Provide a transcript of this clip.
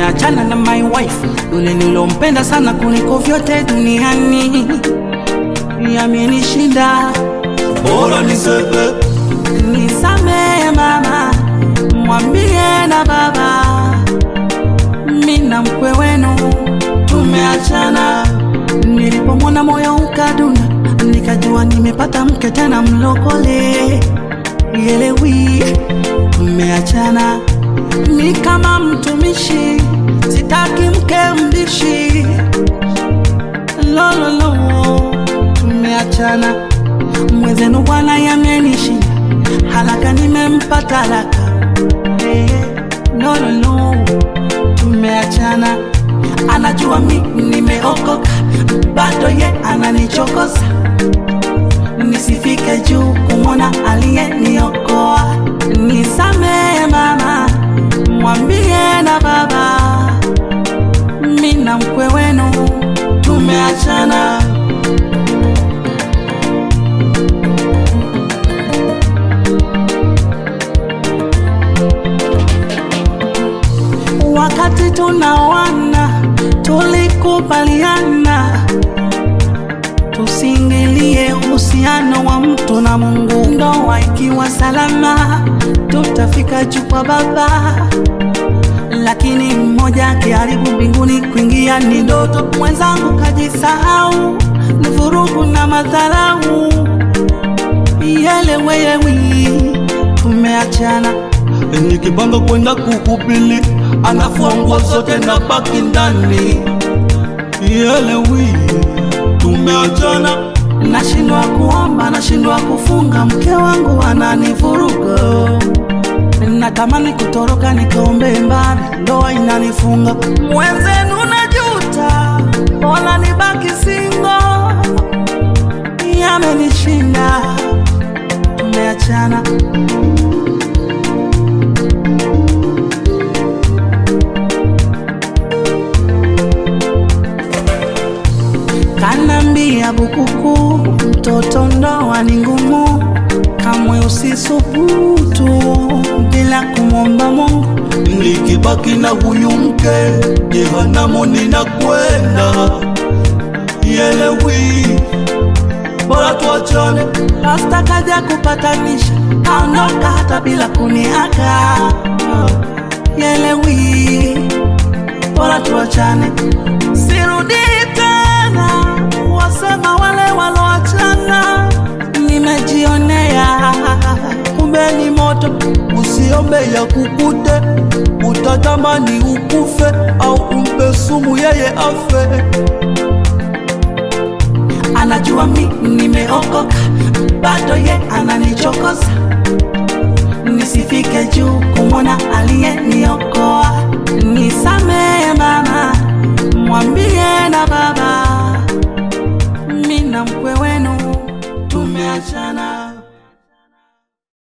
nimeachana na my wife, yule nilompenda sana kuliko vyote duniani, yamenishinda. bora nisepe Nisamehe mama, mwambie na baba, mi na mkwe wenu tumeachana. Nilipomwona moyo ukadunda, nikajua nimepata mke tena mlokole. Yelewi, tumeachana. Ni kama mtumishi, sitaki mke mbishi. Lololo, tumeachana. Mwenzenu bwana yamenishinda, haraka nimempa talaka. Eh, no, no, no, tumeachana. Anajua mi nimeokoka, bado ye ananichokoza. Nisifike juu kumwona aliyeniokoa. Nisamehe mama, mwambie na baba, mi na mkwe wenu tumeachana. Wakati tunaoana tulikubaliana tusiingilie uhusiano wa mtu na Mungu. Ndoa ikiwa salama, tutafika juu kwa Baba, lakini mmoja akiharibu mbinguni, kuingia ni ndoto. Mwenzangu kajisahau, ni vurugu na madharau. Yeleweyewi, tumeachana nikipanga kwenda kuhubili anafua nguo zote na baki ndani yelewi tumeachana Nashindwa kuomba, nashindwa kufunga, mke wangu ananivuruga. Natamani kutoroka nikaombe mbali, ndoa inanifunga. Mwenzenu najuta, bora nibaki singo. Yamenishinda, tumeachana. Kanambia bukuku, mtoto ndoa ni ngumu, kamwe usisubutu bila kumwomba Mungu. nikibaki na huyu mke jehanamu ninakwenda yelewi bora tuachane Pasta kaja kupatanisha, kaondoka hata bila kuniaga. Yelewi, bora tuachane, sirudi tena. Wasema wale waloachana, nimejionea, kumbe ni moto usiombe ya kukute utatamani ukufe au umpe sumu yeye afe anajua mi nimeokoka, bado ye ananichokoza. Nisifike juu kumwona aliyeniokoa, nisamehe